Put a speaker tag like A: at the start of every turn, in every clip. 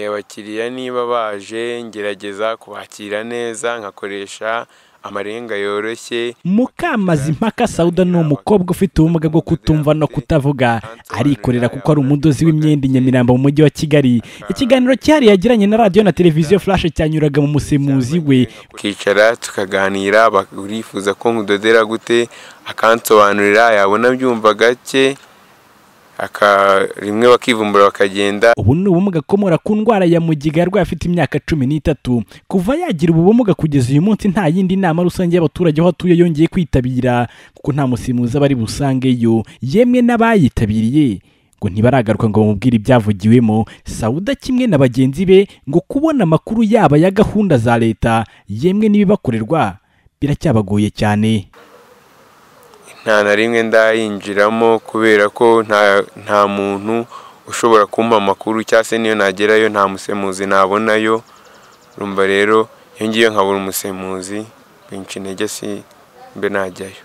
A: abakiriya niba baje ngerageza kubakira neza nkakoresha amarenga yoroshye
B: mukamazimpaka sauda ni umukobwa ufite ubumuga bwo kutumva no kutavuga arikorera kuko ari umudozi w'imyenda i nyamirambo mu mujyi wa kigali ikiganiro cyihariye yagiranye na radiyo na televiziyo furashe cyanyuraga mu musemuzi we
A: tukicara tukaganira burifuza ko nkudodera gute akansobanurira yabona byumva gake rimwe bakivumbura bakagenda
B: ubu ni ubumuga akomora ku ndwara ya mugiga yarwaye afite imyaka cumi n'itatu kuva yagira ubu bumuga kugeza uyu munsi nta yindi nama rusange y'abaturage aho atuye yongeye kwitabira kuko nta musimuzi aba ari busangeyo yemwe n'abayitabiriye ngo ntibaragaruka ngo bamubwire ibyavugiwemo sawuda kimwe na bagenzi be ngo kubona amakuru yaba ya gahunda za leta yemwe n'ibibakorerwa biracyabagoye cyane
A: nta na rimwe ndayinjiramo kubera ko nta muntu ushobora kumpa amakuru cyangwa se niyo nagerayo nta musemuzi nabonayo rumva rero iyo ngiyo nkabura umusemuzi benshi intege si mbe najyayo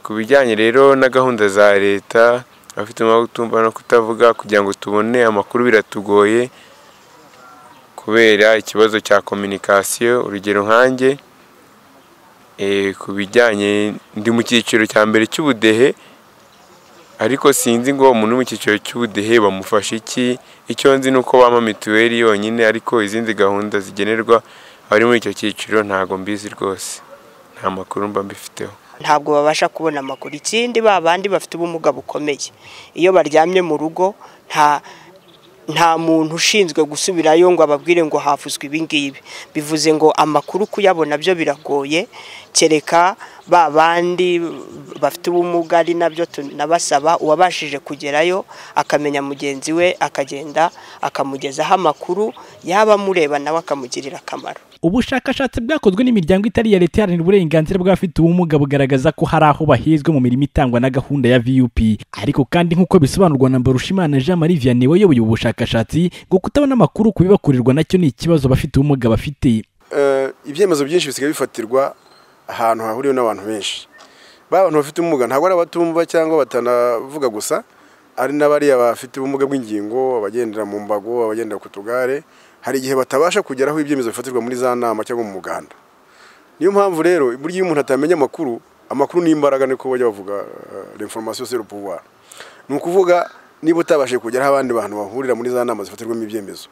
A: ku bijyanye rero na gahunda za leta abafite umutima no kutavuga kugira ngo tubone amakuru biratugoye kubera ikibazo cya kominikasiyo urugero nkanjye ku bijyanye ndi mu cyiciro cya mbere cy'ubudehe ariko sinzi ngo umuntu uri mu cyiciro cy'ubudehe bamufasha iki icyo nzi ni uko bampa mituweli yonyine ariko izindi gahunda zigenerwa abari muri icyo cyiciro ntabwo mbizi rwose nta makuru mba mbifiteho
C: ntabwo babasha kubona amakuru ikindi ba bandi bafite ubumuga bukomeye iyo baryamye mu rugo nta nta muntu ushinzwe gusubirayo ngo ababwire ngo havuzwe ibingibi bivuze ngo amakuru kuyabona byo biragoye kereka ba bandi bafite ubumuga ari nabyo tunabasaba uwabashije kugerayo akamenya mugenzi we akagenda akamugezaho amakuru yaba amureba nawe akamugirira akamaro
B: ubushakashatsi bwakozwe n'imiryango itari iya leta iharanira uburenganzira bw'abafite ubumuga bugaragaza ko hari aho bahezwe mu mirimo itangwa na gahunda ya vup ariko kandi nk'uko bisobanurwa na mbarushimana jean marie vianney wayoboye ubu bushakashatsi ngo kutabona amakuru ku bibakorerwa nacyo ni ikibazo abafite ubumuga bafite
D: ibyemezo byinshi bisigaye bifatirwa ahantu hahuriwe n'abantu benshi abantu bafite ubumuga ntabwo ari abatumva cyangwa batanavuga gusa ari n'abariya bafite ubumuga bw'ingingo abagendera mu mbago abagendera ku tugare hari igihe batabasha kugera aho ibyemezo bifatirwa muri za nama cyangwa mu muganda niyo mpamvu rero burya iyo umuntu atamenya amakuru amakuru ni imbaraga niko bajya bavuga reforomasiyo sero puwari ni ukuvuga niba utabashije kugera aho abandi bantu bahurira muri za nama zifatirwamo ibyemezo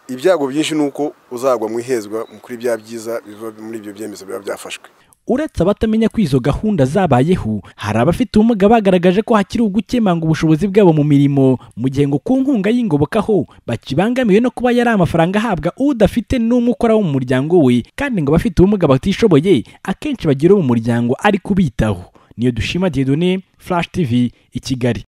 D: ibyago byinshi ni uko uzagwa mu ihezwa kuri bya byiza biva muri ibyo byemezo biba byafashwe
B: uretse abatamenya ko izo gahunda zabayeho hari abafite ubumuga bagaragaje ko hakiri ugukemanga ubushobozi bwabo mu mirimo mu gihe ngo ku nkunga y'ingoboka ho bakibangamiwe no kuba yari amafaranga ahabwa udafite n'umwe ukora wo mu muryango we kandi ngo abafite ubumuga batishoboye akenshi bagira uwo mu muryango ari kubitaho niyo dushima diyedone furashi tivi i kigali